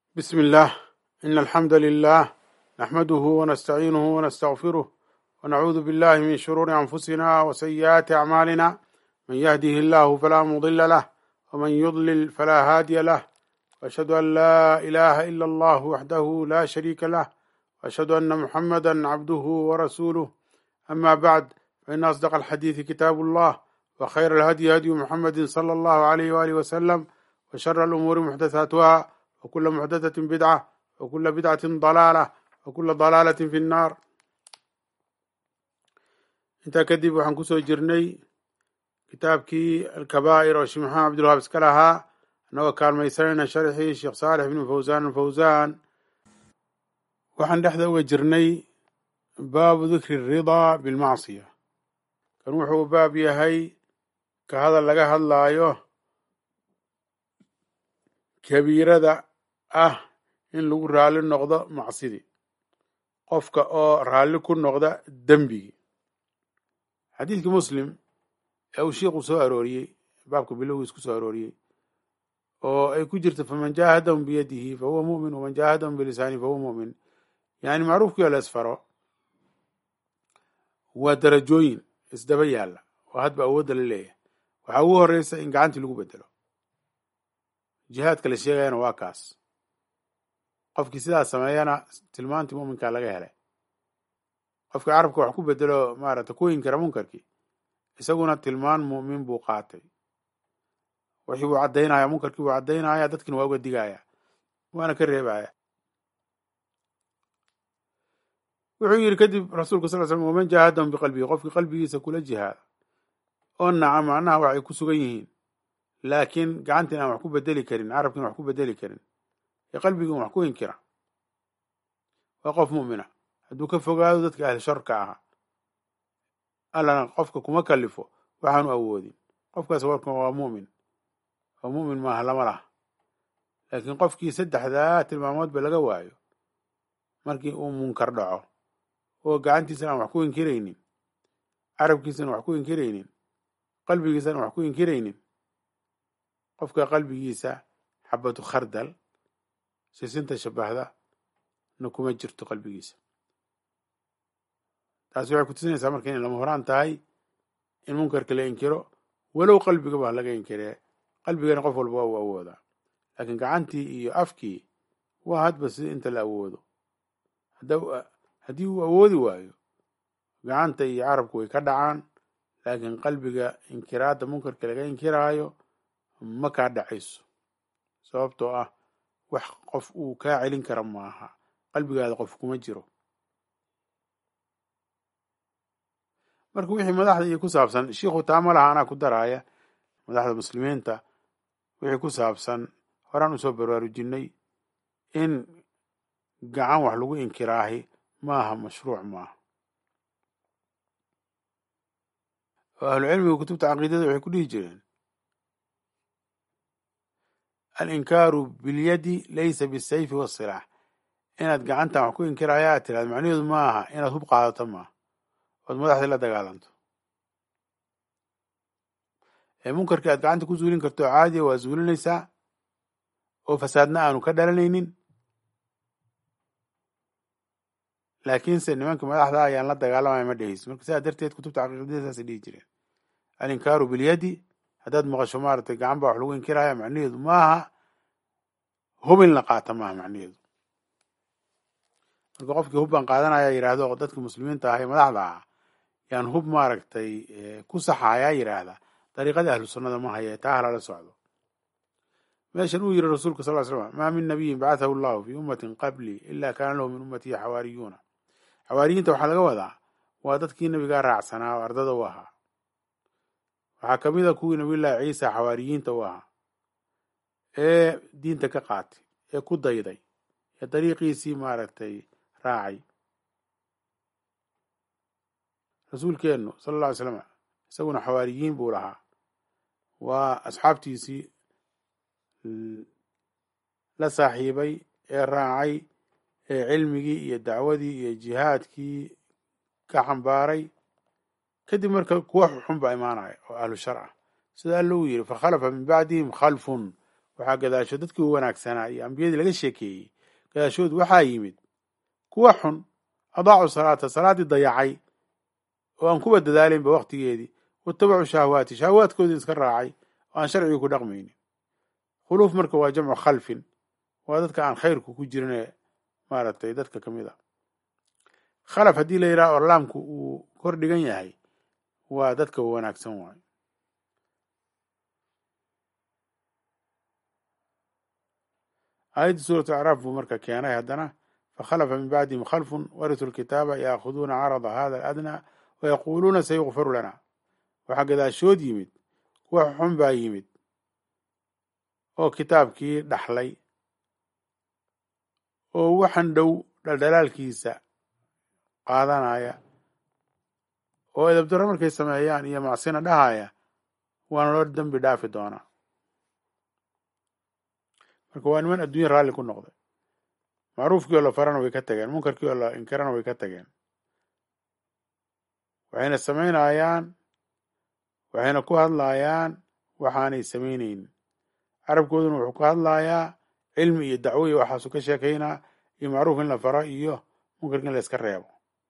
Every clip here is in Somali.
بسم الله إن الحمد لله نحمده ونستعينه ونستغفره ونعوذ بالله من شرور أنفسنا وسيئات أعمالنا من يهده الله فلا مضل له ومن يضلل فلا هادي له وأشهد أن لا إله إلا الله وحده لا شريك له وأشهد أن محمدا عبده ورسوله أما بعد فإن أصدق الحديث كتاب الله وخير الهدي هدي محمد صلى الله عليه وآله وسلم وشر الأمور محدثاتها وكل محدثة بدعة وكل بدعة ضلالة وكل ضلالة في النار intaa kadib waxaan kusoo jirnay kitaabkii alkabaa'ir oo sheekh maxamed cabdilwahaab iska lahaa annagoo kaalmaysanayna sharxii sheekh saalix ibnu fawsaan alfawsaan waxaan dhexda uga jirnay baabu dikri ridaa bilmacsiya kan wuxuu baab yahay ka hadal laga hadlaayo kabiirada ah in lagu raalli noqdo macsidii qofka oo raalli ku noqda dembigii xadiidkii muslim ee uu shiiku soo arooriyey baabka bilowgiis ku soo arooriyey oo ay ku jirto faman jaahadahum biyadihi fahuwa mu'min waman jaahadahum bilisaanihi fahuwa mu'min yani macruufkii oo la isfaro waa darajooyin isdaba yaalla oo hadba awoodda la leeyahay waxaa ugu horeysa in gacantii lagu bedelo jihaadka la sheegayana waa kaas qofkii sidaas sameeyana tilmaantii muminkaa laga helay qofkii carabka wax ku bedelo maarata ku inkira munkarkii isaguna tilmaan mu'min buu qaatay wixii buu caddaynaya munkarkii buu caddaynaya dadkina waa uga digaya waana ka reebaya wuxuu yidhi kadib rasuulka sal slam waman jaahadahum biqalbihi qofkii qalbigiisa kula jihaada oo naca macnaha waxay ku sugan yihiin laakiin gacantiin aan wax ku bedeli karin carabkiin wax ku bedeli karin ee qalbigiin wax ku inkira waa qof mu'mina hadduu ka fogaado dadka ahli sharka ahaa allana qofka kuma kalifo waxaanu awoodin qofkaas warkan waa mu'min oo mu'min maaha lama laha laakiin qofkii saddexdaa tilmaamoodba laga waayo markii uu munkar dhaco oo gacantiisana aan wax ku inkiraynin carabkiisana wax ku inkiraynin qalbigiisana wax ku inkiraynin qofka qalbigiisa xabatu khardal sisinta shabahda na kuma jirto qalbigiisa taasi waxay kutusinaysaa marka inay lama horaan tahay in munkarka la inkiro walow qalbigaba ha laga inkiree qalbigana qof walba waa uu awoodaa laakiin gacantii iyo afkii waa hadba si inta la awoodo haddii uu awoodi waayo gacanta iyo carabku way ka dhacaan laakiin qalbiga inkiraadda munkarka laga inkiraayo ma kaa dhacayso sababtoo ah wax qof uu kaa celin kara maaha qalbigaada qof kuma jiro marka wixii madaxda iyo ku saabsan shiikhu taama laha anaa ku daraaya madaxda muslimiinta wixii ku saabsan horaan usoo baraarujinay in gacan wax lagu inkiraahi maaha mashruuc maaha oo ahlucilmiga kutubta caqiidada waxay ku dhihi jireen alinkaaru bilyadi laysa bisayfi wasilaax inaad gacantan wax ku inkiraya aad tiraad macnaheedu ma aha inaad hub qaadato maaha ood madaxdii la dagaalanto ee munkarkii aad gacanta ku zuulin karto oo caadiya waa zuulinaysaa oo fasaadna aanu ka dhalanaynin laakiinse nimanka madaxda ayaan la dagaalamaya ma dhehayso marka sidaa darteed kutubta caqiidada saasay dhihi jireen alinkaaru bilyadi haddaad maqasho maaragtay gacan baa wax lagu inkiraya macnaheedu maaha hubin la qaata maaha macnaheedu marka qofkii hub baan qaadanaya yidhaahdo dadka muslimiinta ah ee madaxda ah yaan hub maaragtay ku saxayaa yidhaahda dariiqadii ahlu sunnada ma haye taa halala socdo meeshan uu yiri rasuulka sal slam maa min nabiyin bacathahu llahu fi ummatin qabli ila kaana lahu min ummatihi xawaariyuuna xawaariyiinta waxaa laga wadaa waa dadkii nabigaa raacsanaa oo ardada u ahaa waxaa kamid a kuwii nabiyullaahi ciisa xawaariyiinta u ahaa ee diinta ka qaatay ee ku dayday ee dariiqiisii maaragtay raacay rasuulkeennu sala alla alay slam isaguna xawaariyiin buu lahaa waa asxaabtiisii la saaxiibay ee raacay ee cilmigii iyo dacwadii iyo jihaadkii ka xambaaray kadib marka kuwa xun baa imaanaya oo ahlu shar ah sida alla uu yidhi fakhalafa min bacdihim khalfun waxaa gadaashood dadkii u wanaagsanaa iyo ambiyadii laga sheekeeyey gadaashood waxaa yimid kuwa xun adaacu salaata salaaddii dayacay oo aan kuba dadaalinba waktigeedii watabacuu shahwaati shahwaadkoodii iska raacay oo aan sharcigii ku dhaqmaynin khuluuf marka waa jamcu khalfin waa dadka aan khayrku ku jirin ee maaragtay dadka ka mid a khalaf haddii la yidhaha oo laamku uu kor dhigan yahay waa dadka wanaagsan waayo aayadda suuratu acraaf buu marka keenay haddana fakhalafa min bacdihim khalfun warituu lkitaaba yaakhuduuna carada hada aladnaa wayaquuluuna sayukfaru lana waxaa gadaashood yimid kuwa xun baa yimid oo kitaabkii dhaxlay oo waxan dhow dhaldhalaalkiisa qaadanaya oo edabdarro markay sameeyaan iyo macsina dhahaya waana loo dembi dhaafi doonaa marka waa niman adduunya raalli ku noqday macruufkii oo la farana way ka tageen munkarkii oo la inkarana way ka tageen waxayna samaynayaan waxayna ku hadlayaan waxaanay samaynaynin carabkooduna wuxuu ku hadlayaa cilmi iyo dacwo iyo waxaasuu ka sheekaynaa iyo macruuf in la faro iyo munkarka in la iska reebo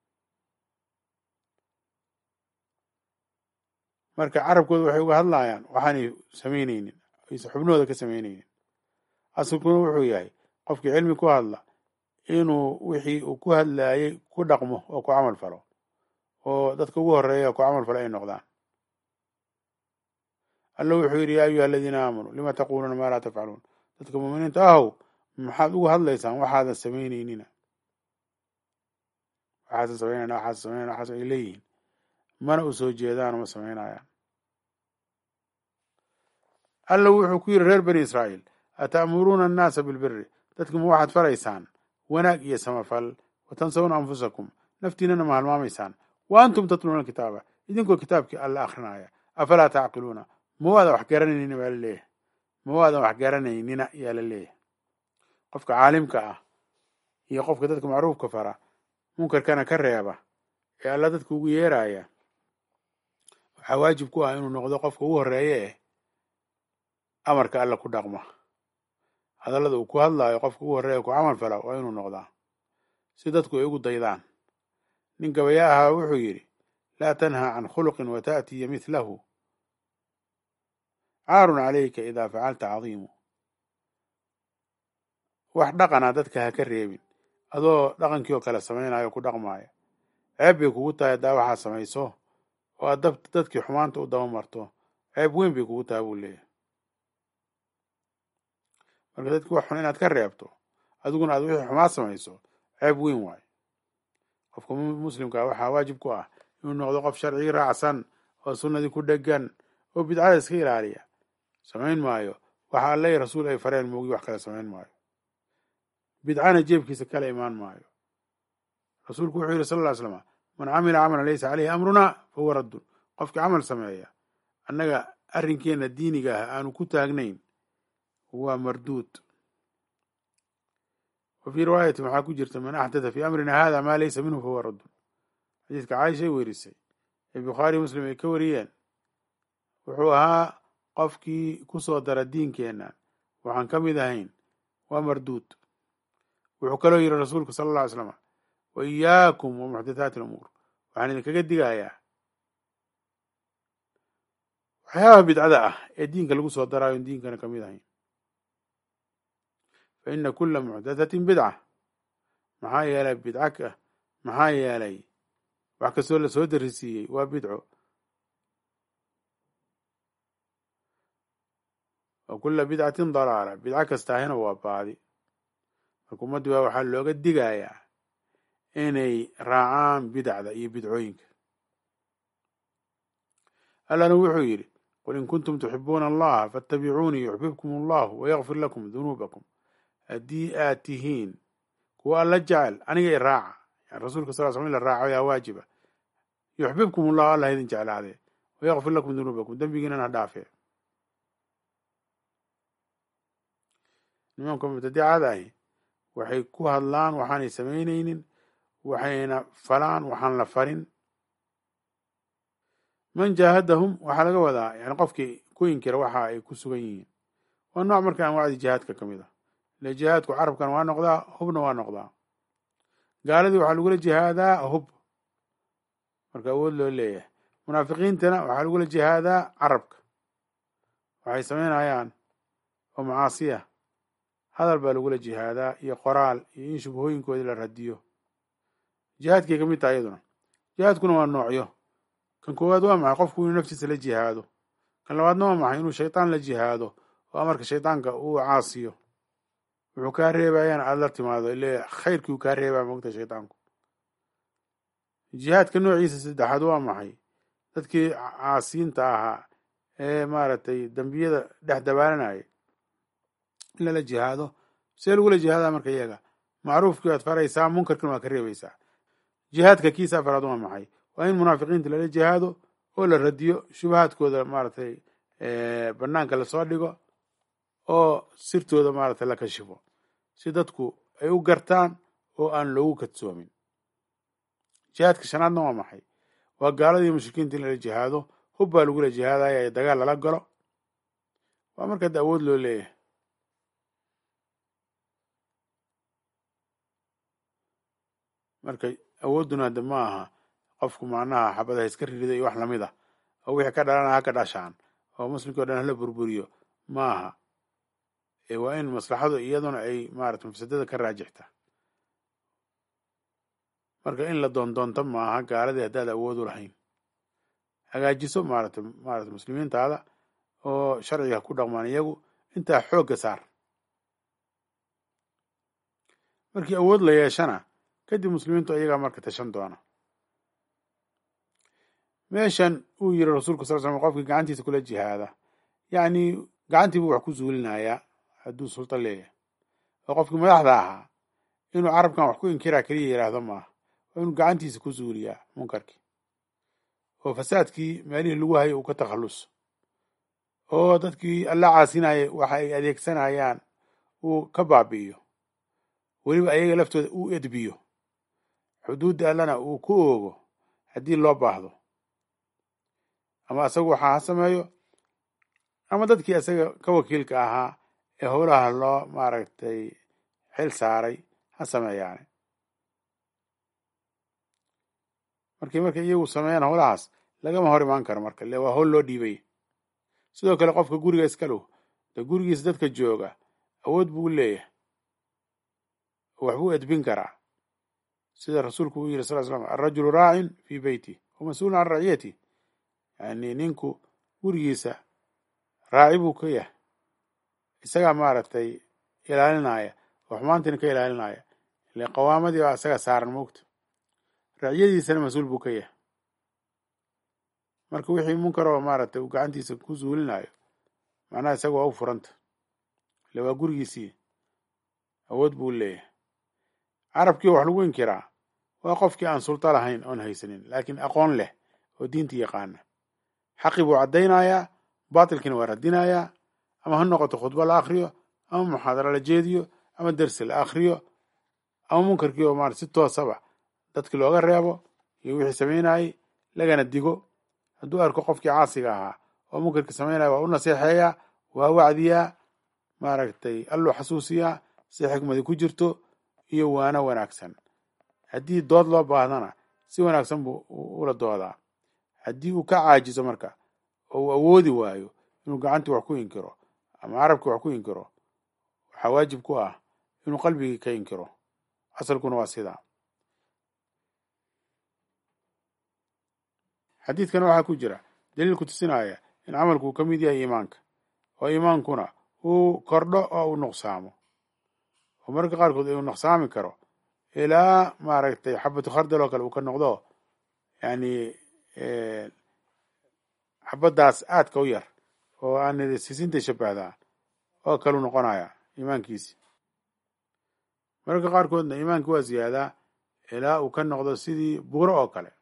marka carabkooda waxay uga hadlayaan waxaanay samaynaynin aysa xubnahooda ka samaynaynin asalkuna wuxuu yahay qofkii cilmi ku hadla inuu wixii uu ku hadlayay ku dhaqmo oo ku camal falo oo dadka ugu horeeya ku camal falo ay noqdaan alla wuxuu yidhi yaa ayuha aladiina aamanuu lima taquuluuna maa laa tafcaluun dadka muuminiinta ahow maxaad uga hadlaysaan waxaadan samaynaynina waxaasan samaynayna waxaasan samaynayna waxaas ay leeyihiin mana u soo jeedaan uma samaynayaan alla wuxuu ku yidhi reer bani israa'iil ata'muruuna annaasa bilbiri dadki ma waxaad faraysaan wanaag iyo samafal watansawna anfusakum naftiinana ma halmaamaysaan wa antum tatluuna kitaaba idinkoo kitaabkii alla akrinaya afalaa tacqiluuna ma waadan wax garanaynina baa la leeyahay ma waadan wax garanaynina yaa la leeyahay qofka caalimka ah iyo qofka dadka macruufka fara munkarkana ka reeba ee alla dadka ugu yeeraya waxaa waajib ku ah inuu noqdo qofka ugu horeeye eh amarka alla ku dhaqma hadallada uu ku hadlaayo qofka ugu horreeya ku camal fala waa inuu noqdaa si dadku ay ugu daydaan nin gabaya ahaa wuxuu yidhi laa tanhaa can khuluqin wa ta'tiya mithlahu caarun calayka idaa facalta cadiimu wax dhaqana dadka ha ka reebin adoo dhaqankii oo kale samaynayo ku dhaqmaaya ceeb bay kugu tahay haddaa waxaa samayso oo aad dab dadkii xumaanta u daba marto ceeb weyn bay kugu tahay buu leeyahay marka dadki wax xun inaad ka reebto adiguna aad wixii xumaad samayso ceeb weyn waayo qofka muslimkaa waxaa waajib ku ah inuu noqdo qof sharcigii raacsan oo sunnadii ku dhegan oo bidcada iska ilaaliya samayn maayo waxa alle rasuul ay fareen moogi wax kale samayn maayo bidcana jeebkiisa kala imaan maayo rasuulku wuxuu yidhi sal ll ly slama man camila camalan laysa caleyhi amruna fahuwa raddun qofkii camal sameeya annaga arrinkeenna diiniga ah aanu ku taagnayn waa marduud wa fii riwaayatin waxaa ku jirta man axdatha fii amrina hada maa laysa minhu fahuwa raddun xadiiska caaishay werisay ee bukhaari muslim ay ka wariyeen wuxuu ahaa qofkii ku soo dara diinkeenna waxaan ka mid ahayn waa marduud wuxuu kaloo yidhi rasuulku sala alla ly slama wa iyaakum wa muxdathaati alumuur waxaan idinkaga digayaa waxyaabaha bidcada ah ee diinka lagu soo daraayo on diinkana ka mid ahayn fa ina kula muxdathatin bidca maxaa yeelay bidca maxaa yeelay wax kastoo lasoo darisiiyey waa bidco wa kula bidcatin dalaala bidco kastaahina waa baadi marka ummaddi baa waxaa looga digayaa inay raacaan bidacda iyo bidcooyinka allana wuxuu yidhi qul in kuntum tuxibuuna allaha faatabicuunii yuxbibkum allahu wayakfir lakum dunuubakum haddii aad tihiin kuwa alla jecel aniga i raaca yani rasuulka sal sl in la raaco yaa waajiba yuxbibkum allahu allah idin jeclaadee wayakfir lakum dunuubakum dembigiinana ha dhaafee nimanka mubtadicada ahi waxay ku hadlaan waxaanay samaynaynin waxayna falaan waxaan la farin man jaahadahum waxaa laga wadaa yani qofkii ku inkira waxa ay ku sugan yihiin waa nooc marka anwaacdii jihaadka ka mid a ile jihaadku carabkan waa noqdaa hubna waa noqdaa gaaladii waxaa lagula jihaadaa hub marka awood loo leeyahay munaafiqiintana waxaa lagula jihaadaa carabka waxay samaynayaan oo macaasiya hadal baa lagula jihaadaa iyo qoraal iyo in shubhooyinkoodii la radiyo jihaadkay ka mid taha iyaduna jihaadkuna waa noocyo kan koowaad waa maxay qofku inuu naftiisa la jihaado kan labaadna waa maxay inuu shaydaan la jihaado oo amarka shaydaanka uu caasiyo wuxuu kaa reebayaan aada la timaado ile khayrkii uu kaa reebaya mogta shaydaanku jihaadka noociisa saddexaad waa maxay dadkii caasiyiinta ahaa ee maaragtay dembiyada dhex dabaalanaya in lala jihaado see lagula jihaadaa marka iyaga macruufkii waad faraysaa munkarkiina waad ka reebaysaa jihaadka kiisa afaraad waa maxay waa in munaafiqiinta lala jihaado oo la radiyo shubahaadkooda maaragtay banaanka lasoo dhigo oo sirtooda maaragtay la kashifo si dadku ay u gartaan oo aan loogu kadsoomin jihaadka shanaadna waa maxay waa gaaladii mushrikiinta in lala jihaado hub baa lagula jihaadaya ee dagaal lala galo waa marka de awood loo leeyahay marka awoodduna de ma aha qofku macnaha xabadaha iska ririda iyo wax lamid ah oo wixii ka dhalana ha ka dhashaan oo muslimkii o dhan hala burburiyo ma aha ee waa in maslaxadu iyaduna ay maarata mafsadada ka raajixta marka in la doondoonto maaha gaaladii haddaad awood u lahayn hagaajiso maarata maarata muslimiintaada oo sharciga ku dhaqmaan iyagu intaa xoogga saar markii awood la yeeshana kadib muslimiintu iyagaa marka tashan doona meeshan uu yiri rasuulku sal slam qofkii gacantiisa kula jihaada yacni gacantii buu wax ku zuulinayaa hadduu sulta leeyahay oo qofkii madaxda ahaa inuu carabkan wax ku inkiraa keliya yidhaahdo maaha waa inuu gacantiisa ku zuuliyaa munkarkii oo fasaadkii meelihii lagu hayay uu ka takhalluso oo dadkii alla caasinaya waxa ay adeegsanayaan uu ka baabi'iyo weliba ayaga laftooda uu edbiyo xuduudda allana uu ku oogo haddii loo baahdo ama asagu waxaa ha sameeyo ama dadkii isaga ka wakiilka ahaa ee howlaha loo maaragtay xil saaray ha sameeyaane markii markay iyagu sameeyaan howlahaas lagama hor imaan karo marka le waa howl loo dhiibay sidoo kale qofka guriga iska low de gurigiisa dadka jooga awood buu leeyahay oo waxbuu edbin karaa sida rasuulku uu yiri sal slam alrajulu raacin fii beyti wa mas-uulun can raciyati yani ninku gurigiisa raaci buu ka yahay isagaa maaragtay ilaalinaya oo xumaantiina ka ilaalinaya ile qawaamadii baa isaga saaran moogta raciyadiisana mas-uul buu ka yahay marka wixii munkar oo maaragtay uu gacantiisa ku zuulinayo macnaha isaga waa u furanta ile waa gurigiisii awood buu leeyahay carabkii wax lagu inkiraa waa qofkii aan sulta lahayn oon haysanin laakiin aqoon leh oo diinta yaqaana xaqii buu caddaynayaa baatilkiina waa radinayaa ama ha noqoto khudbo la akriyo ama muxaadaro la jeediyo ama dersi la akriyo ama munkarkii oo maarata si toosaba dadki looga reebo iyo wixii samaynayay lagana digo hadduu arko qofkii caasiga ahaa oo munkarkii samaynaya waa u naseexeeyaa waa wacdiyaa maaragtay alluu xasuusiyaa si xikmadi ku jirto iyo waano wanaagsan haddii dood loo baahdana si wanaagsan buu ula doodaa haddii uu ka caajiso marka oo uu awoodi waayo inuu gacantii wax ku inkiro ama carabkii wax ku inkiro waxaa waajib ku ah inuu qalbigii ka inkiro asalkuna waa sidaa xadiidkana waxaa ku jira daliil ku tusinaya in camalku uu ka mid yahay iimaanka oo iimaankuna uu kordho oo uu nuqsaamo oo mararka qaarkood uu nuqsaami karo ilaa maaragtay xabatu khardal oo kale uu ka noqdo yani xabadaas aadka u yar oo aan sisinta shabahdaa oo kalu noqonaya iimaankiisi mararka qaarkoodna iimaanki waa ziyaadaa ilaa uu ka noqdo sidii buuro oo kale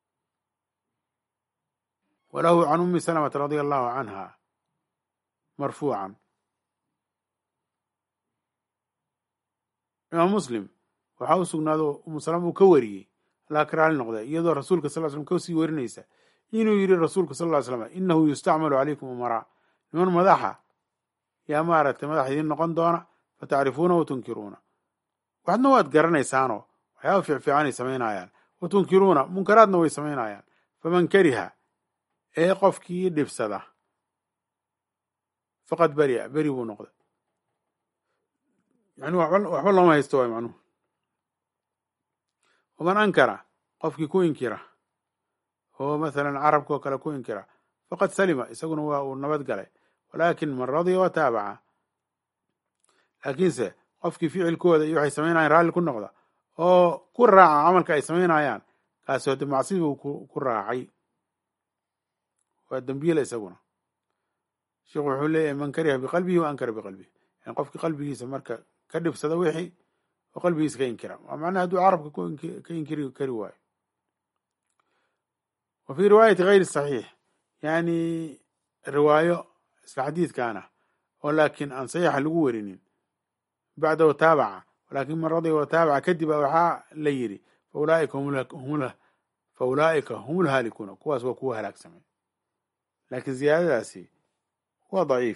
walahu can umi salamata radia allahu canha marfuucan imaam muslim waxaa u sugnaado umu salama uu ka wariyey allah ka raali noqda iyadoo rasuulka sal slm kasii warinaysa inuu yiri rasuulku sal ly slam inahu yustacmalu calaykum umaraa niman madaxa yaa maaragtay madax idiin noqon doona fatacrifuuna wa tunkiruuna waxadna waad garanaysaanoo waxyaaba fiicfiicanay samaynayaan wa tunkiruuna munkaraadna way samaynayaan faman kariha ee qofkii dhibsada faqad beri'a beri buu noqday yani waxba looma haysto waay macnuhu waman ankara qofkii ku inkira oo masalan carabka oo kale ku inkira faqad salima isaguna waa uu nabad galay walaakin man radiya wa taabaca laakiinse qofkii ficilkooda iyo waxay samaynayaan raalli ku noqda oo ku raaca camalka ay samaynayaan kaasi hode macsi buu ku raacay waa dembiyela isaguna sheikhu wuxuu leeyahay man kariha biqalbihi wa ankara biqalbihi yani qofkii qalbigiisa marka ka dhibsada wixii oo qalbigiisa ka inkira waa macnaha hadduu carabka ka inkiri kari waayo wa fii riwaayati gayri saxiix yani riwaayo isla xadiidkaana oo laakiin aan saxiixa lagu werinin bacda wataabaca walakin man radiya wataabaca kadib waxaa la yidhi fa ulaa'ika hum lhaalikuuna kuwaas waa kuwa halaagsamay laakiin ziyaadadaasi waa daciif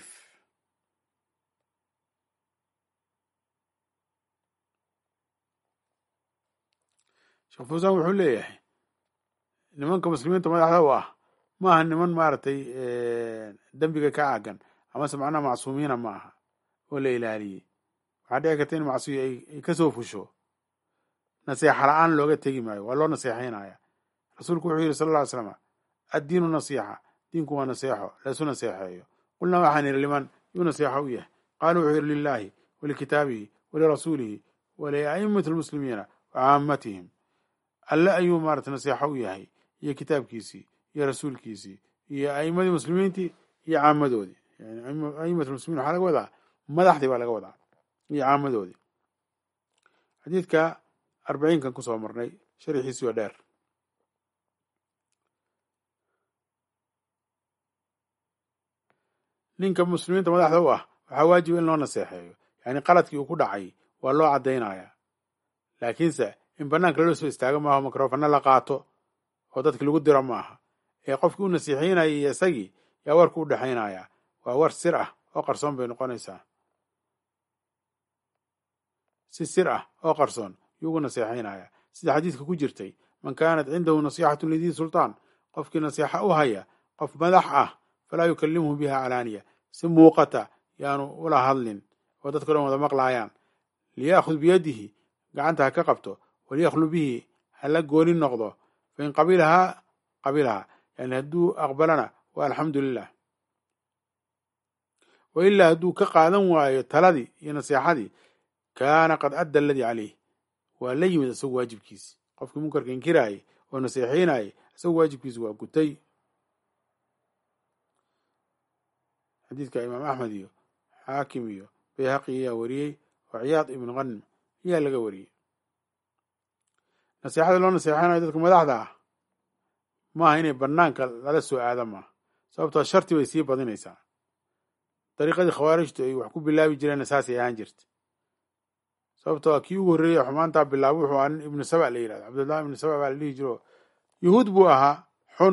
sheekh fuusan wuxuu leeyahay nimanka muslimiinta madaxda u ah ma aha niman maaragtay dembiga ka caagan amase macnaha macsuumiina ma aha oo la ilaaliyey waxaa dhici karta in macsiyo ay kasoo fusho naseexa la-aan looga tegi maayo waa loo naseexaynaya rasuulku wuxuu yidhi sal lla ly slama addiinu nasiixa diinku waa naseexo laysu naseexeeyo qulnaa waxaan yidhi liman yuu naseexo u yahay qaaluu wuxuu yidhi lilaahi walikitaabihi walirasuulihi waliaimati lmuslimiina wa caamatihim alle ayuu maarata naseexo u yahay iyo kitaabkiisii iyo rasuulkiisii iyo aimadii muslimiintii iyo caamadoodii yani aimat muslimiin waxaa laga wadaa madaxdii baa laga wadaa iyo caamadoodii xadiidka arbaciinkan kusoo marnay sharxiisi waa dheer ninka muslimiinta madaxda u ah waxaa waajiba in loo naseexeeyo yani qaladkii uu ku dhacay waa loo caddaynaya laakiinse in banaanka lala soo istaago maaha mikrofana la qaato oo dadki lagu diro maaha ee qofkii u nasiixeynaya iyo isagii yaa warku u dhexaynaya waa war sir ah oo qarsoon bay noqonaysaa si sir ah oo qarsoon yuu ugu naseexaynaya sida xadiidka ku jirtay man kaanat cindahu nasixatu lidii sultaan qofkii nasiixa u haya qof madax ah falaa yukallimhu biha calaaniya si muuqata yaanu ula hadlin oo dadka dhan wada maqlaayaan liyaakhud biyadihi gacanta ha ka qabto walyakhlu bihi hala gooni noqdo fain qabilahaa qabilahaa yani hadduu aqbalana waa alxamdu lilah wa ilaa hadduu ka qaadan waayo taladii iyo naseexadii kaana qad adda aladii caleyh waa la yimid isagu waajibkiisi qofkii munkarka inkiraayay oo naseexeynayay isagu waajibkiisi waa gutay xadiidka imaam axmed iyo xaakim iyo bayhaqi ayaa wariyey oo ciyaad ibnu qanim ayaa laga wariyey naseexada loo naseexanayo dadka madaxda ah maaha inay banaanka lala soo aada maaha sababtoo sharti bay sii badinaysaa dariiqadii khawaarijtu ay wax ku bilaabi jireenna saasay ahaan jirta sababtoo kii ugu horreeyey xumaantaa bilaabo wuxuu ahaa nin ibnu saba la yidhahdo cabdullahi ibnu saba baa la dhihi jiro yuhuud buu ahaa xun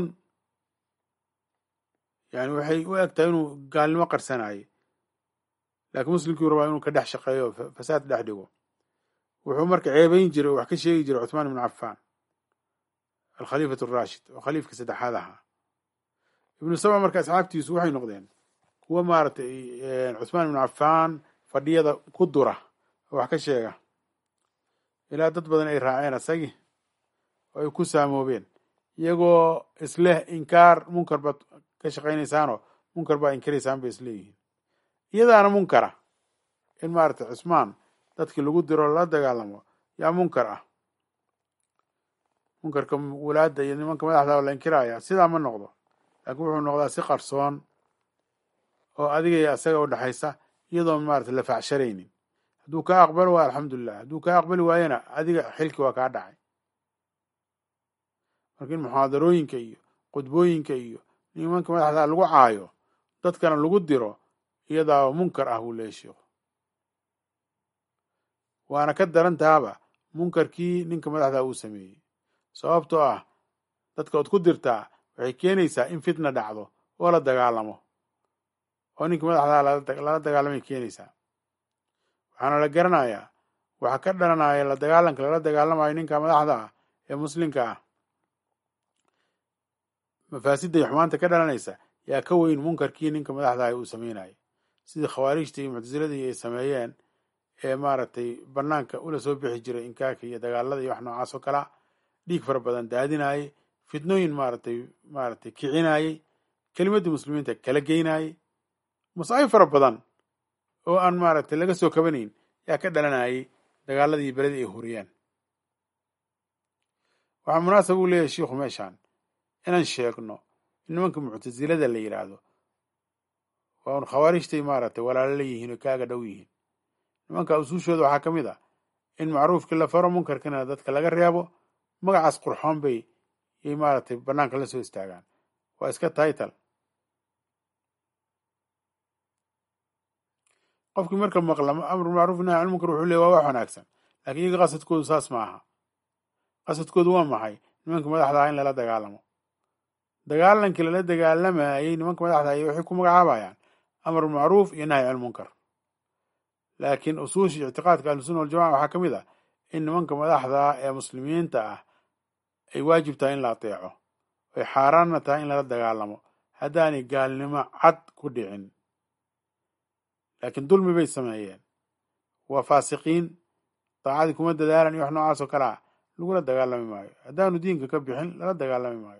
yani waxay u eg tahay inuu gaalnimo qarsanayay laakiin muslimkii rabaa inuu ka dhex shaqeeyo fasaad dhex dhigo wuxuu marka ceebayn jiray oo wax ka sheegi jiray cuthmaan ibnu cafaan alkhaliifat araashid oo khaliifka saddexaad ahaa ibnu saba marka asxaabtiisu waxay noqdeen kuwa maaragtay cuthmaan ibnu cafaan fadhiyada ku dura oo wax ka sheega ilaa dad badan ay raaceen asagii oo ay ku saamoobeen iyagoo isleh inkaar munkar baad ka shaqaynaysaanoo munkar baa inkiraysaan bay isleeyihiin iyadaana munkara in maaragtay cusmaan dadkii lagu diro la dagaalamo yaa munkar ah munkarka walaada iyo nimanka madaxda la inkiraya sidaa ma noqdo laakiin wuxuu noqdaa si qarsoon oo adiga iyo asaga u dhexaysa iyadoon maaragtay la facsharaynin hadduu kaa aqbalo waa alxamdulilah hadduu kaa aqbali waayana adiga xilki waa kaa dhacay marka in muxaadarooyinka iyo qudbooyinka iyo nimanka madaxda lagu caayo dadkana lagu diro iyadaa munkar ah buu leeya sheikhu waana ka daran taaba munkarkii ninka madaxda uu sameeyey sababtoo ah dadka ood ku dirtaa waxay keenaysaa in fitna dhacdo oo la dagaalamo oo ninkii madaxdaa lala dagaalamay keenaysaa waxaana la garanayaa waxa ka dhalanaya la dagaalanka lala dagaalamayo ninka madaxda ah ee muslimka ah mafaasidda iyo xumaanta ka dhalanaysa yaa ka weyn munkarkii ninka madaxdaah uu sameynayay sidii khawaarijta iyo muctasiladii ay sameeyeen ee maaragtay banaanka ula soo bixi jiray inkaarka iyo dagaalada iyo wax noocaas oo kalea dhiig fara badan daadinayay fitnooyin maaragtay maaragtay kicinayay kelimaddii muslimiinta kala geynayay masaa'ib fara badan oo aan maaragtay laga soo kabanayn yaa ka dhalanayay dagaaladii beledii ay huriyeen waxaa munaasab uu leeyahay shiikhu meeshaan inaan sheegno in nimanka muctasilada la yidhaahdo waa un khawaarijtay maaragtay walaalo la yihiin oo kaaga dhow yihiin nimanka usuushooda waxaa ka mid ah in macruufkii la faro munkarkina dadka laga reebo magacaas qurxoon bay yay maaragtay banaanka la soo istaagaan waa iska title qofkii marka maqla amru macruuf nahy can munkar wuxuu leey waa wax wanaagsan laakiin iyaga qasadkoodu saas ma aha qasadkoodu waa maxay nimanka madaxda ah in lala dagaalamo dagaalankii lala dagaalamayay nimanka madaxda ay waxay ku magacaabayaan amru macruuf iyo nahy can munkar laakiin usuushii ictiqaadka ahlusuna waljamaca waxaa ka mid ah in nimanka madaxda ee muslimiinta ah ay waajib tahay in la ateeco ay xaaraanna tahay in lala dagaalamo haddaanay gaalnimo cad ku dhicin laakiin dulmi bay sameeyeen waa faasiqiin daacadii kuma dadaalan iyo wax noocaas oo kale ah lagula dagaalami maayo haddaanu diinka ka bixin lala dagaalami maayo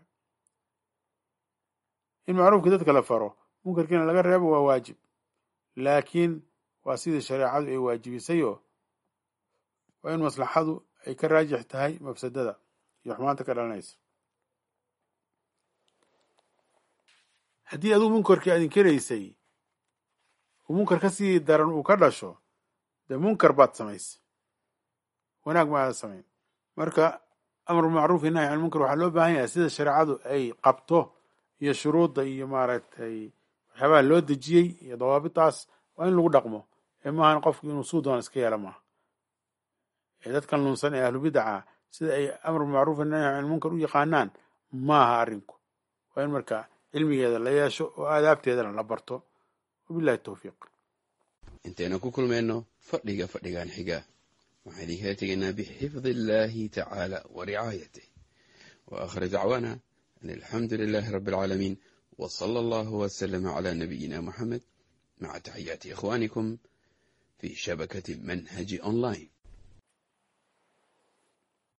in macruufkii dadka la faro munkarkiina laga reebo waa waajib laakiin waa sidii shareecadu ay waajibisayoo waa in maslaxadu ay ka raajix tahay mafsadada iyo xumaanta ka dhalanaysa haddii aduu munkarkii aad inkaraysay uu munkar ka sii daran uu ka dhasho dee munkar baad samaysay wanaag ma aada samayn marka amru macruuf iyo nahy can munkar waxaa loo baahan yahay sida shareecadu ay qabto iyo shuruudda iyo maaragtay waxyaabaha loo dejiyey iyo dawaabitaas waa in lagu dhaqmo ee maahan qofku inuu suu doon iska yeelo maaha ee dadkan lunsan ee ahlubidaca sida ay amru macruuf iyo nahy can munkar u yaqaanaan maaha arrinku waa in marka cilmigeeda la yeesho oo aadaabteedana la barto wabillahi towfiiq intaynu ku kulmayno fadhiga fadhigan xiga waxaan idinkala tegaynaa bixifdi illaahi tacaala wa ricaayatih wa aakhir dacwaana an alxamdu lilaahi rabbi alcaalamiin wa sala allahu wasalama calaa nabiyina moxamed maca taxiyaati ikhwaanikum fii shabakati manhaji online